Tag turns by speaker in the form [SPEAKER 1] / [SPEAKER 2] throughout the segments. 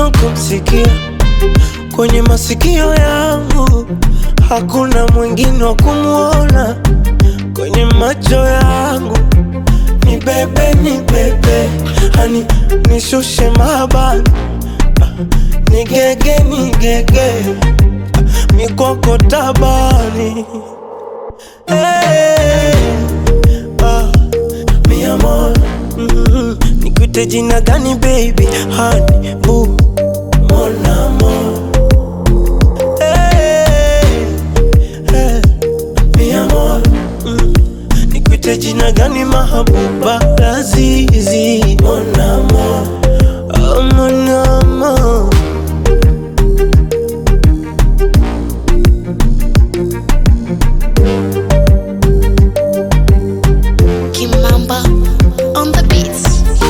[SPEAKER 1] mwingine kumsikia kwenye masikio yangu, hakuna mwingine wa kumwona kwenye macho yangu. Ni bebe, ni bebe, hani nishushe mabani, ni gege, ni gege, mikoko tabani Hey, ah, mi amor, mm, nikuite jina gani baby, honey, boo, mon amour. Hey, hey, mi amor, mm, nikuite jina gani mahabuba, lazizi, mon amour, oh, mon amour.
[SPEAKER 2] Kimamba on the beats.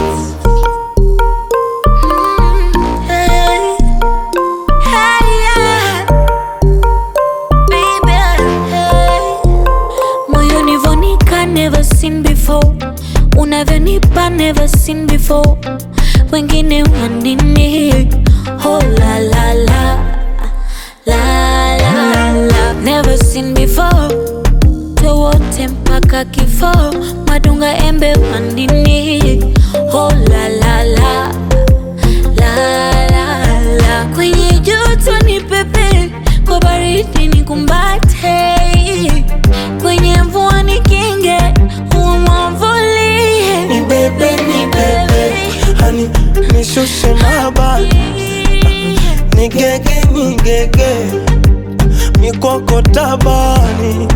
[SPEAKER 3] Hey, hey, yeah. Baby, hey. Moyoni vonika never seen before unavyonipa never seen before wengine wanini oh la la la la la la never seen before towote mpaka kifo madunga embe wandini oh la la la la la la kwenye joto ni pepe kwa baridi ni kumbate kwenye mvua ni kinge huwa mwamvulie
[SPEAKER 1] Ni bebe, ni bebe, hani nishushe mabani ni gege ni gege mikoko tabani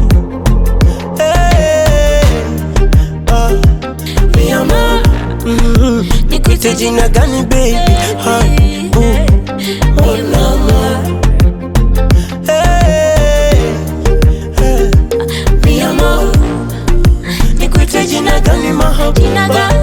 [SPEAKER 1] hey, ah, mi amor mm, nikuite jina gani baby honey, boo, mon amour hey, hey, mi amor nikuite jina gani
[SPEAKER 3] Jina
[SPEAKER 1] mahabuba
[SPEAKER 3] gani?